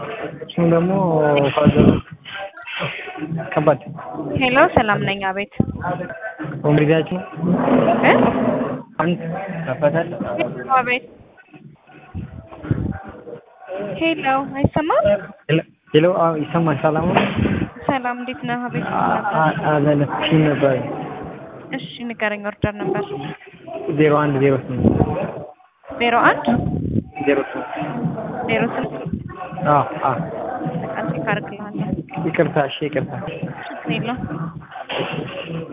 እሱም ደግሞ ፋዘር ከባድ ሄሎ ሰላም ነኝ። አቤት ኮምሪዳችሁ እ አንድ ከፈታል አቤት ሄሎ አይሰማም? ሄሎ አዎ ይሰማል። ሰላም ነው። ሰላም እንዴት ነህ? አቤት አለለፍሽኝ ነበር እሺ ንገረኝ። ኦርደር ነበር ዜሮ አንድ ዜሮ ስምንት ዜሮ አንድ ዜሮ ስምንት ዜሮ ስምንት አዎ አዎ በቃ ቼክ አድርግልሃለሁ። ይቅርታ እሺ ይቅርታ ችግር የለውም።